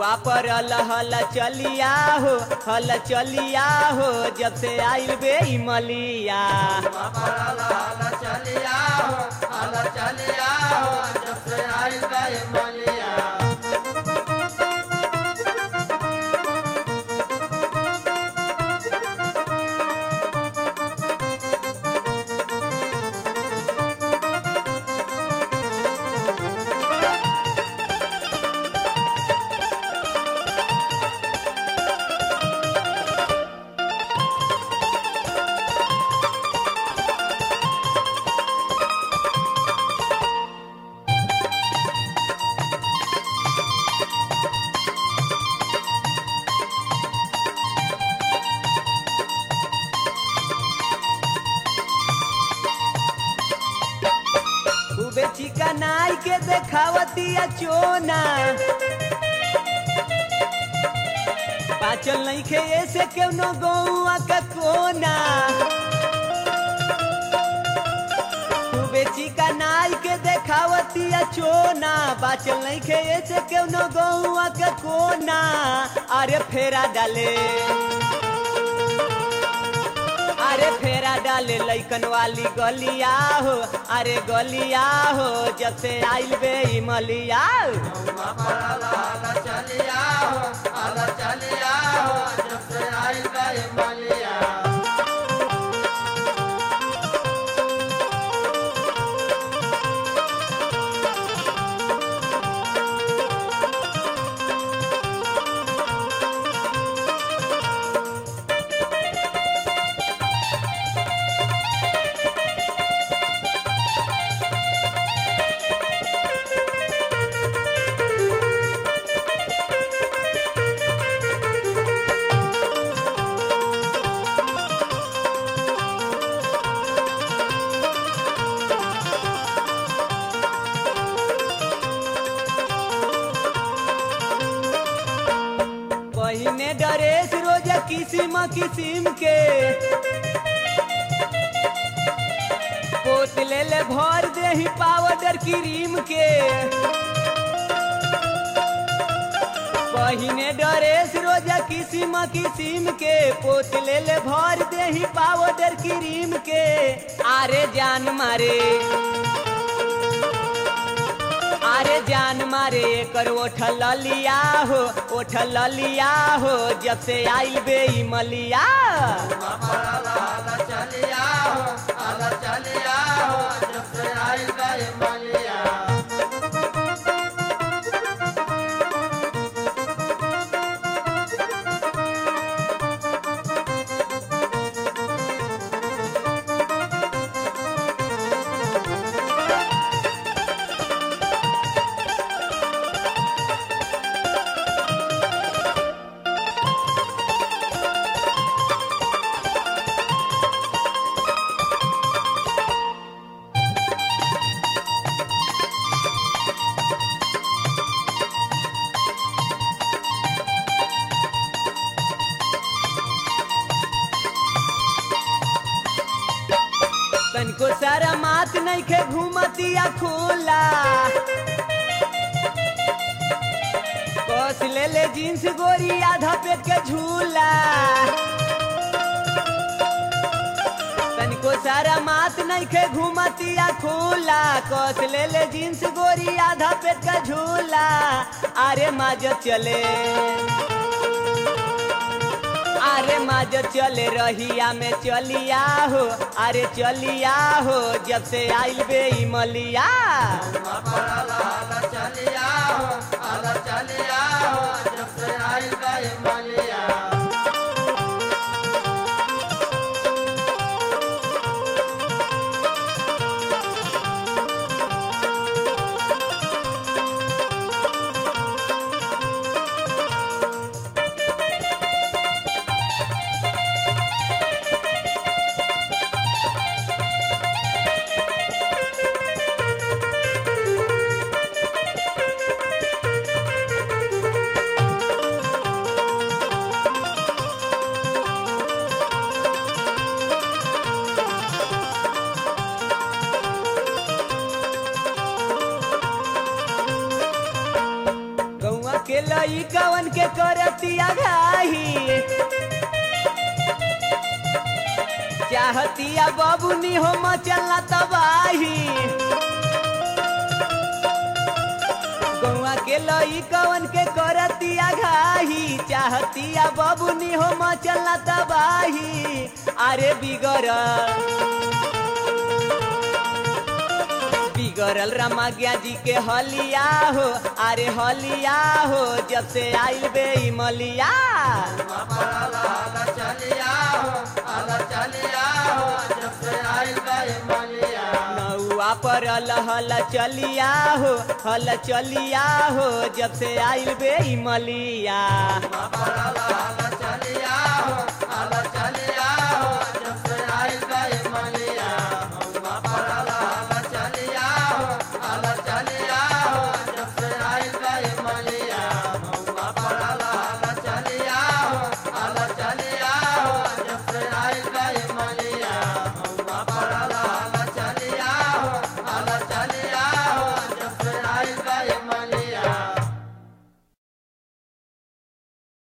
पर हल चलिया हो हल चलिया हो जब से आइल बे मलिया पड़ल हल चलिया हो हल चलिया हो जब से आइल बे मलिया खूबे चिकनाई के देखावतिया चोना पाचल नहीं खे ऐसे केवनो गौआ का कोना खूबे चिकनाई के देखावतिया चोना बाचल नहीं खे ऐसे केवनो गौआ का कोना अरे फेरा डाले अरे फेरा डाले लैकन वाली गलिया हो अरे गलिया हो जब से आइल बे मलिया पड़ल हल चलिया हो हल चलिया हो जब से आइल बे मलिया पहिने ड्रेस रोज किसिम किसिम के पोत ले ले भर देही पाउडर क्रीम के पहिने ड्रेस रोज किसिम किसिम के पोत ले ले भर देही पाउडर क्रीम के आरे जान मारे अरे जान मारे कर ओठ ललिया हो ओठ ललिया हो जब से आइल बे मलिया पड़ल हल चलिया हो हल चलिया हो जब से आइल बे मलिया तनिको सारा मात नहीं खे घूमतिया खोला कस ले ले जींस गोरी आधा पेट के झूला तनिको सारा मात नहीं खे घूमतिया खोला कस ले ले जींस गोरी आधा पेट का झूला अरे माजत चले अरे माज चले रहिया में चलिया हो अरे चलिया हो जब से आइल बे मलिया पड़ल हल चलिया हो हल चलिया हो जब से आइल बे मलिया लई कवन के करतिया घाही चाहतिया बबुनी हो मचलना तबाही गौआ के लई कवन के करतिया घाही चाहतिया बबुनी हो मचलना तबाही अरे बिगड़ल बिगड़ल रमगिया जी के हलिया हो अरे हलिया हो जब से आइल बे ई मलिया पड़ल हल चलिया हो हल चलिया हो जब से आइल गए मलिया नौआ पर हल चलिया हो हल चलिया हो जब से आइल बे ई मलिया पड़ल